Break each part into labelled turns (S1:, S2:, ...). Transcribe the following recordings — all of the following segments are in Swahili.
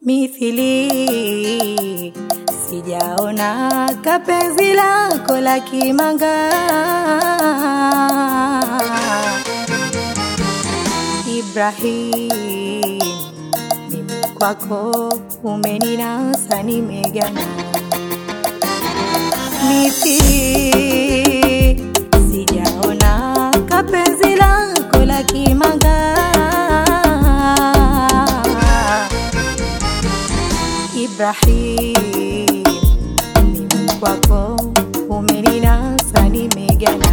S1: mithili, sijaona kapenzi lako la kimanga. Ibrahim, mimi kwako umeninasa, nimegana mithili, sijaona kapenzi lako la kimanga. Ibrahim, mimi kwako umeninasa, nimegana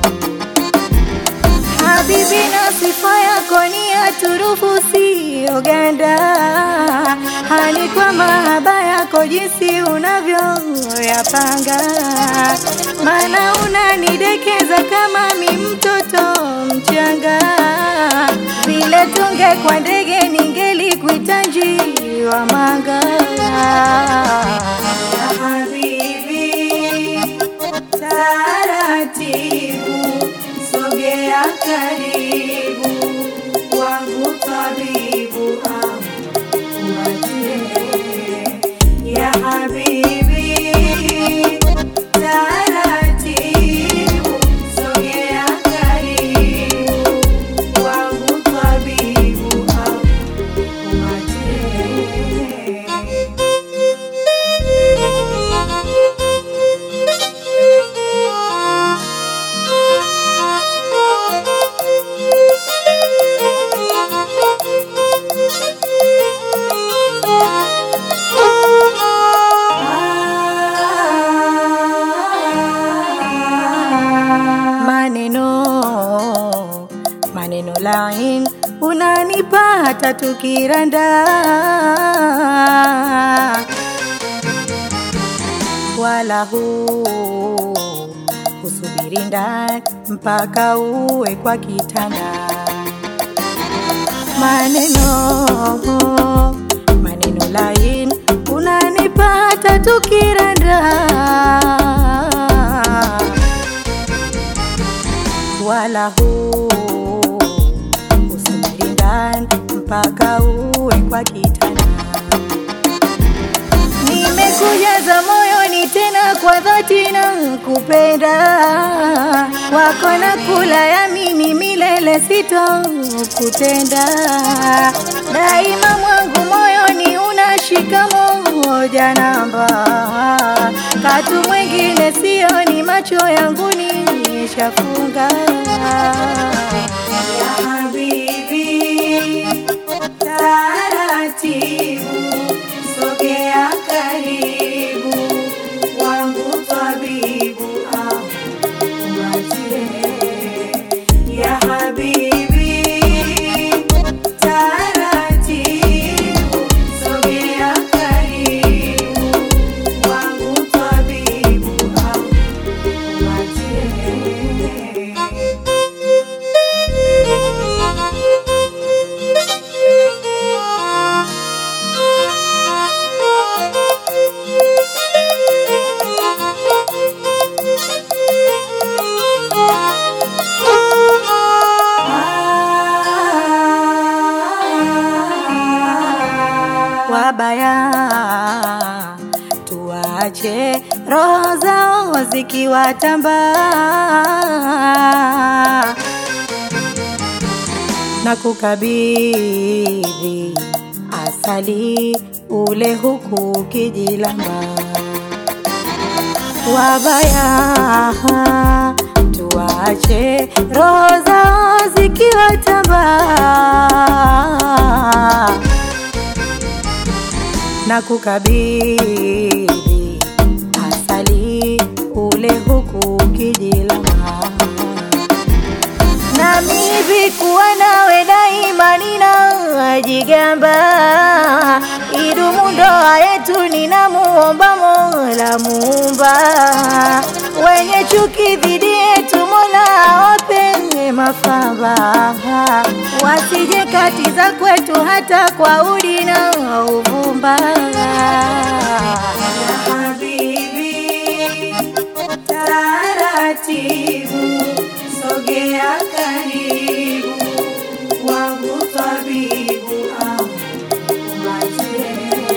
S1: Habibi, na sifa yako ni ya turufu, siyo ganda. Hali kwa mahaba yako jinsi unavyoyapanga, maana unanidekeza kama mi mtoto mchanga. Vile tunge kwa ndege ningelikuita njiwa manga. Ya habibi, taratibu sogea karibu wangu tabibu akuatie ya habibi taratibu sogea karibu wangu tabibu akuatie maneno maneno lain unanipata tukiranda wala huu usubiri ndani mpaka uwe kwa kitanda maneno maneno lain unanipata tukiranda wala huu usubiri ndani mpaka uwe kwa kitanda. Nimekujaza moyoni tena kwa dhati na kupenda wako na kula yamini milele sitokutenda daima mwangu moyoni unashika moja namba katu mwingine sioni macho yangu nishafunga ya habibi taratibu sogea karibu wangu tabibu akuatie ya habibi taratibu sogea karibu wangu tabibu akuatie wabaya tuache roho zao zikiwatamba na kukabidhi asali ule huku ukijilamba wabaya tuache roho zao zikiwatamba na kukabidhi asali ule huku ukijilamba nami hivi kuwa nawe daima ninajigamba idumu ndoa yetu ninamuomba Mola Muumba wenye chuki dhidi yetu Mola awape mafamba wasije katiza kwetu hata kwa udi na uvumba ya habibi taratibu sogea karibu wangu tabibu akuatie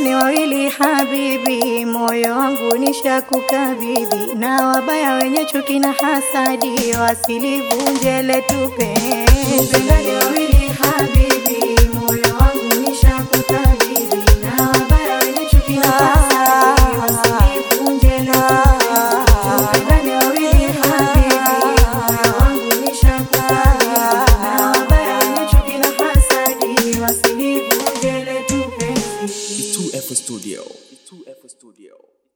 S1: Tupendane wawili habibi, moyo wangu nishakukabidhi, na wabaya wenye chuki na hasadi wasilivunje letu penzi. Tupendane wawili habibi, moyo wangu nishakukabidhi, na wabaya wenye chuki na hasadi wasilivunje letu penzi. Tupendane wawili habibi, moyo wangu nishakukabidhi, na wabaya wenye chuki na hasadi wasilivunje letu penzi.
S2: It's 2F Studio. It's 2F Studio.